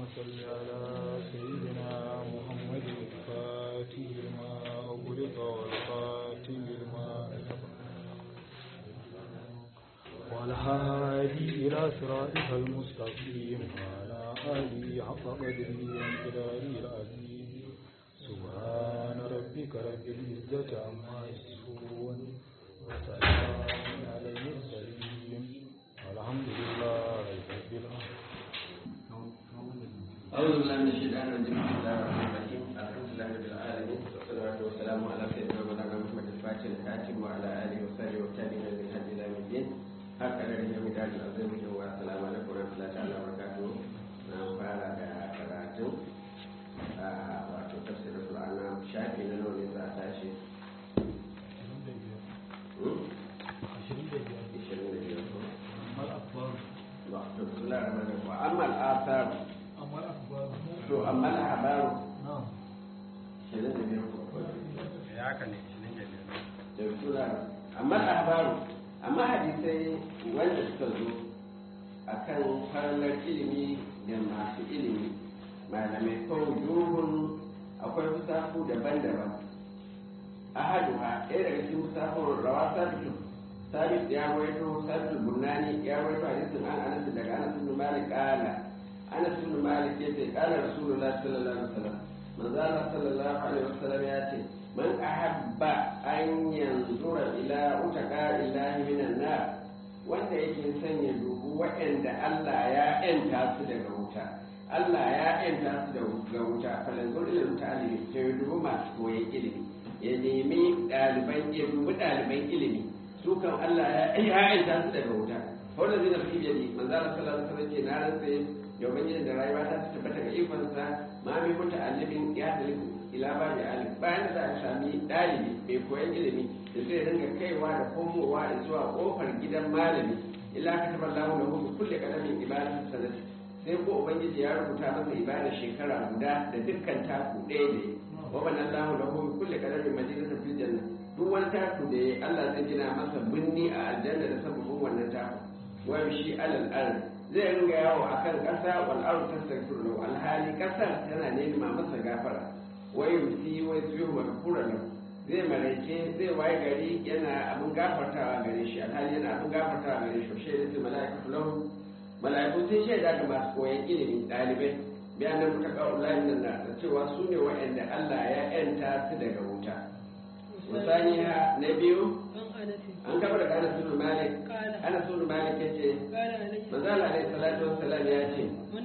صل على سيدنا محمد الفاتح لما أغلق والخاتم لما والهادي إلى صراطك المستقيم وعلى آله حق قدره وانقداره العظيم سبحان ربك رب العزة عما يصفون وسلام على المرسلين والحمد لله رب العالمين أعوذ بالله من الشيطان الرجيم بسم الله الرحمن الرحيم الحمد لله رب العالمين والصلاة والسلام على سيدنا مولانا محمد الفاتح الكاتب وعلى آله وصحبه والتابعين للهدي إلى يوم الدين haka da rinya mai daji a zai wa salamu alaikum wa rahmatullahi ta'ala wa barakatuh na fara da karatu a wato tafsirin Qur'ana shafi na nawa ne za a tashi ishirin da biyar ko ba to bismillahir rahmanir rahim wa amma al-athar to amma al-habaru ishirin da biyar ko da sura amma al-habaru amma hadisai wanda suka zo a kan farlar ilimi da masu ilimi malamai ko wujuhun akwai musafu daban-daban a haduwa ɗaya daga cikin musafun rawa sabitu sabit ya rawaito sabitu burnani ya rawaito hadisin an anas daga anas ibn malik qala anas ibn malik yace qala rasulullah sallallahu alaihi wasallam manzo Allah sallallahu alaihi wasallam ya ce man ahabba an yanzura ila utaka illahi minan nar wanda yake son ya dubu waɗanda Allah ya yanta su daga wuta Allah ya yanta su daga wuta falanzur ila mutane sai ya dubu masu koyon ilimi ya nemi ɗaliban ya dubi ɗaliban ilimi su kan Allah ya yanta su daga wuta wanda zai nafi biyadi manzo Allah sallallahu alaihi wasallam ce na rantsa da ubangiji da rayuwa ta tabbata ga ikonsa ma mai muta'allimin ya daliku ila ba da alim bayan da za a sami ɗalibi mai koyon ilimi da zai dinga kaiwa da komowa zuwa kofar gidan malami illa ka taɓa lahu lahu bi kulli qadamin ibadatu sanati sai ko ubangiji ya rubuta masa ibada shekara guda da dukkan taku ɗaya da wa man lahu lahu bi kulli qadamin madinatan fil janna duk wani taku da ya Allah zai gina masa binni a aljanna da sababin wannan taku wa shi alal ard zai ringa yawo akan ƙasa wal ardu tastaghfiru alhali ƙasar tana nema masa gafara wai yusi wai su yi makura nan zai maraice zai waye gari yana abin gafartawa gare shi alhali yana abin gafartawa gare shi shi da mala'iku lahu mala'iku sun shaida ga masu koyon ilimi ɗalibai bayan nan muka kawo layin nan da cewa su ne waɗanda Allah ya yanta su daga wuta musaniya na biyu an kama daga Anas bin Malik Anas bin Malik yace manzo Allah alaihi salatu wassalam ya ce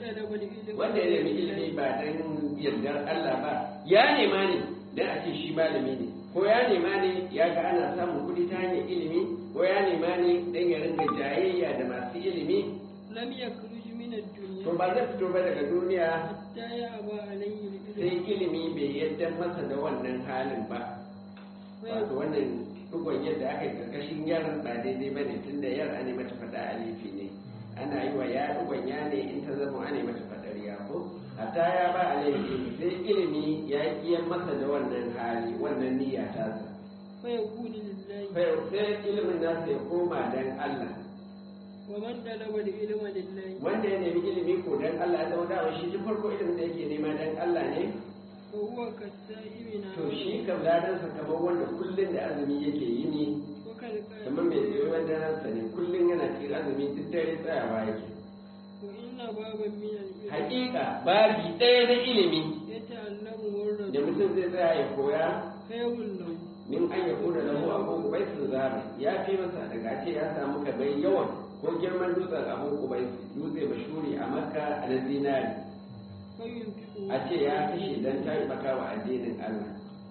wanda ya nemi ilimi ba dan yardar Allah ba ya nema ne dan a ce shi malami ne ko ya nema ne ya ga ana samun kuɗi ta hanyar ilimi ko ya nema ne dan ya ringa jayayya da masu ilimi lam yakhruj min ad-dunya to ba zai fito ba daga duniya hatta ya aba alayhi al-ilm sai ilimi bai yadda masa da wannan halin ba wato wannan dugon yadda aka yi karkashin yar ba daidai ba ne tun da yar ana mata faɗa alifi ne ana yi wa ya dugon ya ne in ta zama ana mata faɗar ya ko hatta ya ba alaihi sai ilimi ya kiyan masa da wannan hali wannan niyya ta sa fa yaqulu lillahi sai ilimin nasa ya koma dan Allah wa man talaba al-ilma lillahi wanda ya nemi ilimi ko dan Allah ya zama dawa shi tun farko ilimin da yake nema dan Allah ne fa huwa kasa'imina to shi kam ladansa kamar wanda kullum da azumi yake yi ne wa kal kamar mai tsaye wanda ransa ne kullum yana cikin azumi duk dare tsayawa yake wa inna baban min al-ilm hakika babi ɗaya na ilimi yata'allamu wa da mutum zai tsaya ya koya khayrun lahu min an ya kuna lahu abu kubai sun zara ya fi masa daga ce ya samu ka bai yawan ko girman dutsen abu kubai dutse mashuri a makka a na zinari fa yunfiqu a ce ya kashe don taimaka wa addinin allah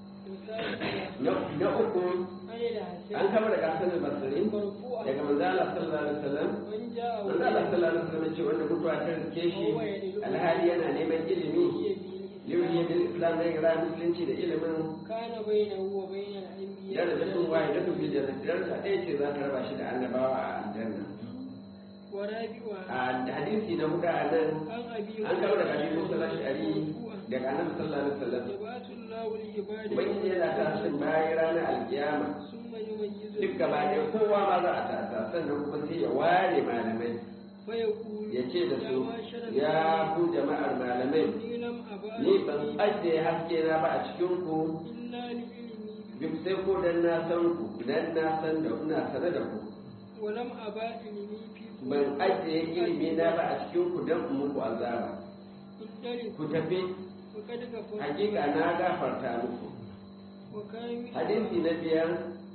na na uku an kama daga hasan al-basri daga manzala sallallahu alaihi wasallam man ja'a manzo Allah sallallahu alaihi wasallam ce wanda mutuwa ta rike shi alhali yana neman ilimi yuri bil islam ne ga musulunci da ilimin kana bainahu wa bainal anbiya daraja sun waye da sun bi da daraja ɗaya ce za ta raba shi da annabawa a aljanna wa rabi'a a hadisi na huda a nan an abi an kawo daga hadisi musa ash'ari daga annabi sallallahu alaihi wasallam yabatu Allahu li ubangiji yana tashin bayan ranar alkiyama summa yumayyizu duk gaba ɗaya kowa ma za a tasa sannan kuma sai ya ware malamai فيقول ya ce da يا su معشر ya ku jama'ar malamai إني لم أبا ni ban ajiye haske na ba a cikin ku إلا لعلمي duk sai ko dan na san ku dan na san da ina sane da ku ولم أبا علمي فيكم ban ajiye ilimi na ba a cikin ku dan in muku azaba انطلق ku tafi وقد كفرت hakika na gafarta muku وكان من hadisi na biyar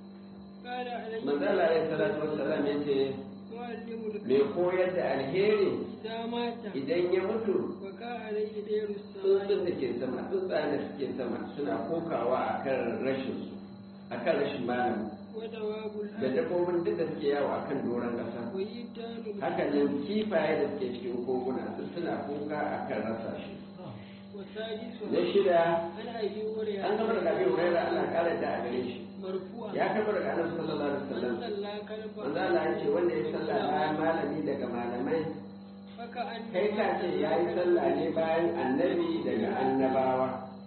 قال عليه manzala ya salatu wassalam ya ce معلم mai koyar da alheri إذا مات idan ya mutu وكا عليه دير tsuntsun السماء da ke sama tsuntsayen da suke sama suna kokawa akan rashin su akan rashin malami ودواب da الأرض dabbobin duk da suke yawo akan doron ƙasa ويتان haka nan kifaye da suke cikin koguna su suna kuka akan rasa shi وسادسها na shida عن أبي هريرة an gama daga abin huraira Allah ƙara da a gare shi مرفوعا ya kama daga annabi sallallahu alaihi من wasallam صلى كلبا manzo Allah ya ce wanda ya sallah bayan malami daga malamai فكأن kai ka ce ya yi sallah ne bayan annabi daga annabawa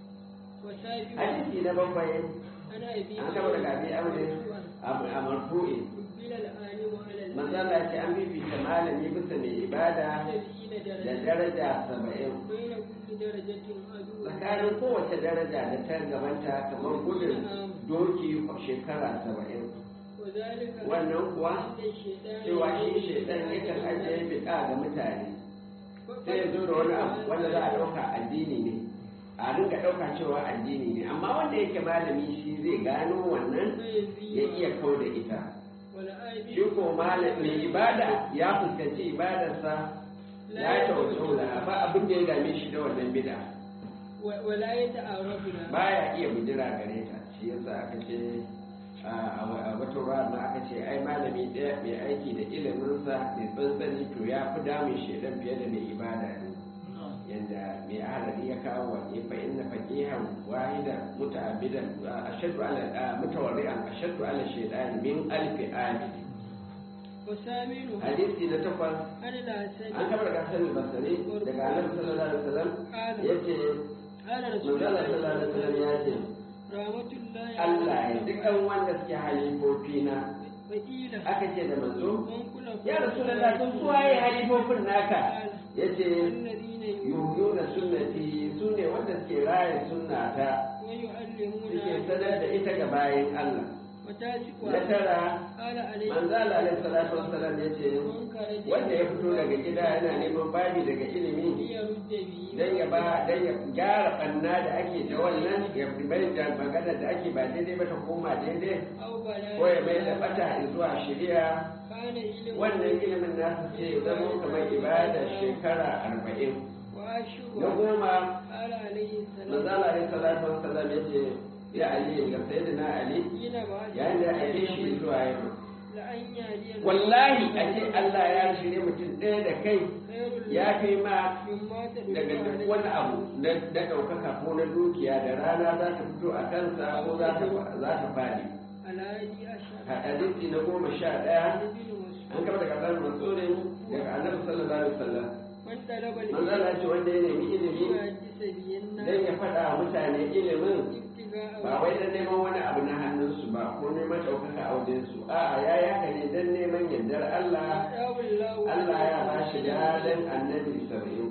وسابقا hadisi na bakwai عن أبي an kama daga abin aure a marfu'i قبل العالم على manzo Allah ya ce an bibita malami bisa mai ibada السبعين da درجة daraja saba'in بين كل درجة عدو tsakanin kowace daraja da ta gabanta kamar gudun doki shekara saba'in وذلك wannan kuwa أن الشيطان cewa shi shaidan yakan ajiye bid'a ga mutane sai ya zo da wani abu wanda za a ɗauka addini ne a rinka ɗauka cewa addini ne amma wanda yake malami shi zai gano wannan ya iya kau da ita shi ko malami mai ibada ya fuskanci ibadarsa ya tawaso da ba abin da ya dame shi da wannan bid'a ولا يتعرف لها baya iya bujira gare ta shi yasa aka ce a wata ruwa ma aka ce ai malami ɗaya mai aiki da iliminsa mai tsantsani to ya fi damun shaidan fiye da mai ibada ne yanda mai ahalari ya kawo wa fa inna faqihan wahida muta'abbidan ashaddu ala mutawarri'an ashaddu ala shaytan min alfi abid وثامنها hadisi na takwas عن الحسن an kabar gasar basari daga annabi sallallahu alaihi wasallam قال yace قال رسول manzala الله sallallahu alaihi wasallam ya ce رحمة الله Allah ya dukkan wanda suke halifofi na وقيل aka ce da manzo من كل ya rasulullah sun suwaye halifofin naka yace الذين yuhuna sunnati su ne wanda suke raya sunnata ويعلمون suke sanar da ita ga bayan Allah na وتاسقها tara قال عليه manzala alaihi salatu wassalam yace من خرج wanda ya fito daga gida yana neman babi daga ilimi ليرد به dan ya ba dan ya gyara banna da ake da wannan ya bai da magana da ake ba daidai ba ta koma daidai أو بلاء ko ya mai da bata zuwa shari'a كان علم wannan ilimin nasu ce ya zama kamar ibada shekara arba'in na وأشهر goma قال عليه السلام manzala alaihi salatu wassalam ya ce ya ali ga sayyidina ali حين بعث yayin da ake shi zuwa yau لأن يهدي الله wallahi a ce Allah ya shirye mutum ɗaya da kai خير ya fi ma مما تدل daga duk عليه wani abu na na ɗaukaka ko na dukiya da rana za ta fito a kansa ko za ta za ta fadi الهادي عشر a hadisi na goma sha ɗaya عن ابن مسعود an kama daga ɗan matsorin daga annabi sallallahu alaihi wasallam من طلب manzo Allah ce wanda ya nemi ilimi يحدث به dan الناس ya faɗa wa mutane ilimin ابتغاء ba wai dan neman wani abu na hannunsu ba ko neman ɗaukaka a wajensu a'a ya yi haka ne dan neman yardar Allah آتاه الله Allah ya ba shi ladan annabi saba'in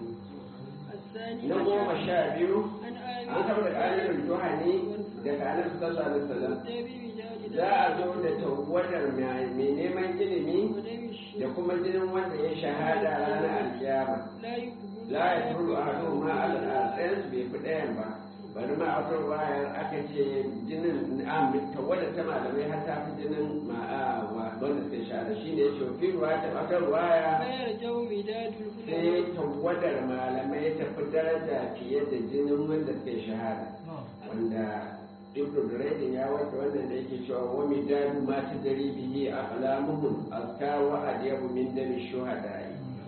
الثاني na goma عشر sha biyu عن an آمن kama daga alimin juhani daga annabi sallallahu alaihi wasallam تابي بجاد za a zo da tawadar mai neman ilimi ودم da الشيخ kuma jinin wanda ya shahada ranar alkiyama لا يقبل la ya turu a hadu ma al'adun bai fi ɗayan ba bari ma a wata wayar aka ce jinin tawadar ta malamai har ta fi jinin ma'a wanda suka shahada shi ne shofi ruwa ta wata waya فيرجع مداد العلماء sai tawadar malamai ta fi daraja fiye da jinin wanda suka shahada wanda ibnu duraydin ya wata wannan da yake cewa wa midadu ma tadri bihi aqlamuhum azka wa adyabu min dami shuhada'i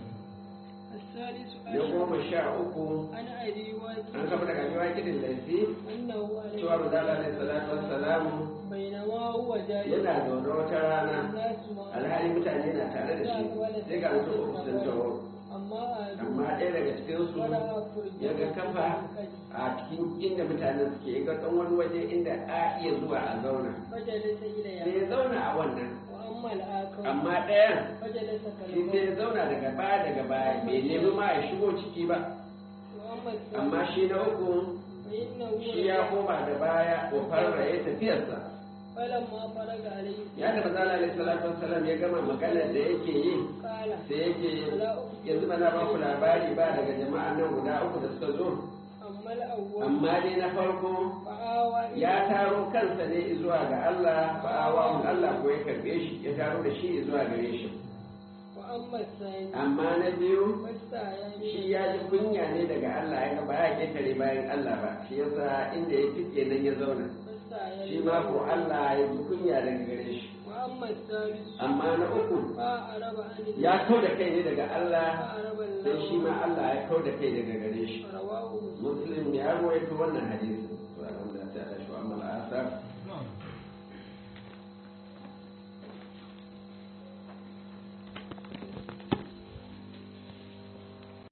الثالث na عشر goma sha uku عن أبي an واكد kafa daga jiwa kidin laifi أنه عليه cewa manzala alaihi salatu wassalamu بينما هو جالس yana zaune wata rana الناس معه alhali mutane na tare da shi sai ga mutum uku sun taho أما أهله amma ɗaya daga cikinsu ولا ya ga kafa a cikin inda mutanen suke ya ga ɗan wani waje inda a iya zuwa a zauna فجلس sai إليها ya zauna a wannan وأما amma al'akar amma ɗayan fajalasa shi sai ya zauna daga baya daga baya bai nemi ma ya shigo ciki ba amma shi na uku shi ya koma da baya ko farra ya tafiyarsa falamma faraga alayhi ya da mazala alaihi salatu wassalam ya gama maganar da yake yi kala sai yake yanzu ba na ba ku labari ba daga jama'a nan guda uku da suka zo amma al'awwal amma dai na farko fa'awa ya taro kansa ne zuwa ga Allah fa'awa Allah ko ya karbe shi ya taro da shi zuwa gare shi wa amma sani amma na biyu fasta ya shi ya ji kunya ne daga Allah ya ga ba ya ketare bayan Allah ba shi yasa inda ya tike nan ya zauna fasta ya shi ma ko Allah ya ji kunya daga gare shi wa amma salisu amma na uku fa araba an ya kau da kai ne daga Allah fa araba sai shi ma Allah ya kau da kai daga gare shi rawahu muslim ya ruwaito wannan hadisi to alhamdulillah ta tashi wa amma al'asar